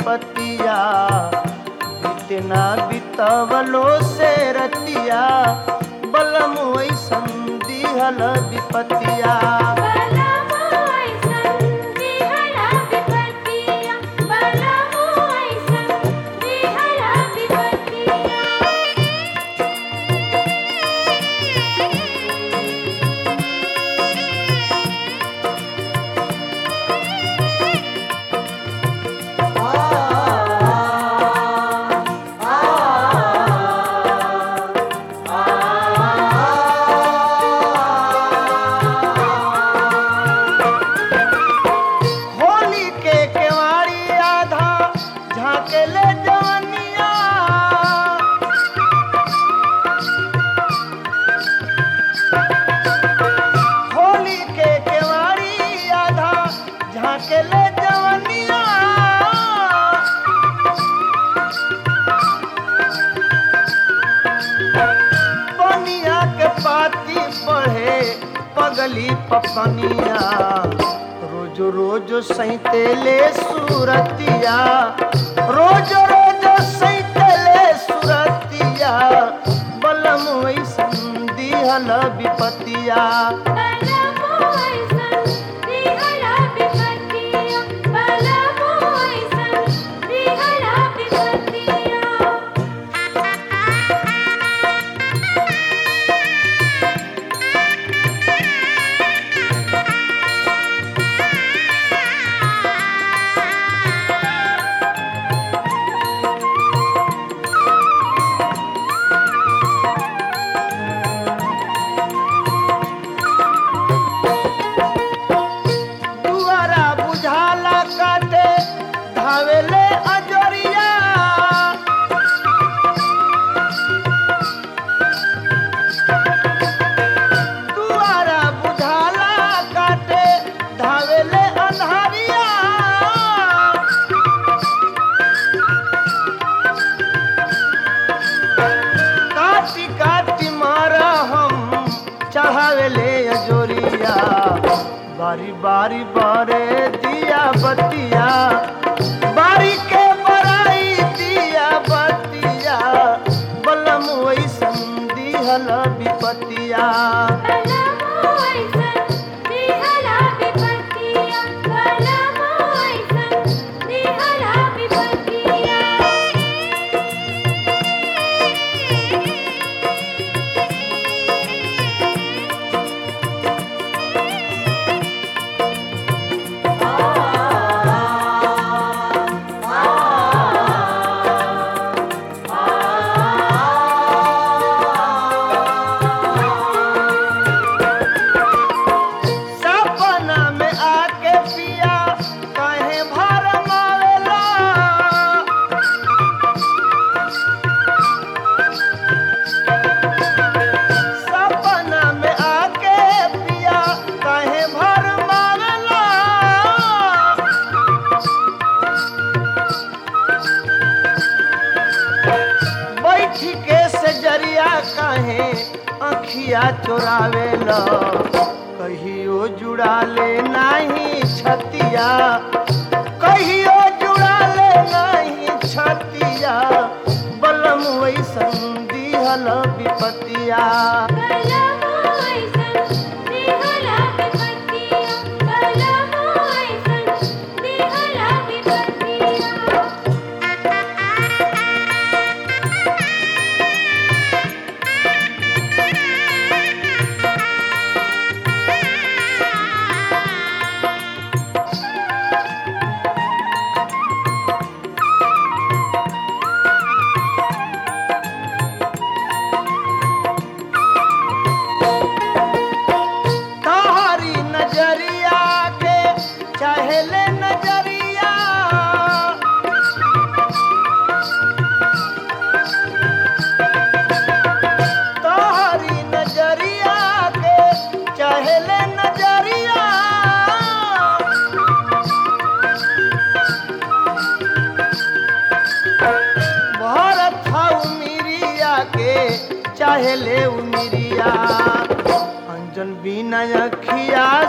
विपतिया इतना बितवलो से रतिया बलम वैसन दिहल विपतिया होली के केवाड़ी आधा झाके ले जवनिया होली के केवाड़ी आधा झाके ले जवनिया पनिया के पाती बढ़े पगली पपनिया रोज रोज सैते ले सूरतिया रोज रोज सैते ले सूरतिया बलम वैसन दिहल विपतिया दुआरा बुझाला काटे धावेले अजरिया दुआरा बुझाला काटे धावेले अन्हारिया काटी काटी मारा हम चढ़ावेले अजोरिया बारी बारी बारे दिया बतिया बारी के बराई दिया बतिया बलम वैसन दिहल विपतिया सपना में आके पिया कहे भर मावेला सपना में आके पिया कहे भर मावेला बैठ के से जरिया कहे अखिया चोरावेला कहियो जुड़ा ले नाही छतिया कहियो जुड़ा ले नाही छतिया बलम वैसन दिहल विपतिया तोहरी नजरिया के चहले नजरिया तोहरी नजरिया के चहले नजरिया भरत उमिरिया के चाहे ले उमिरिया अंजन बिना अखिया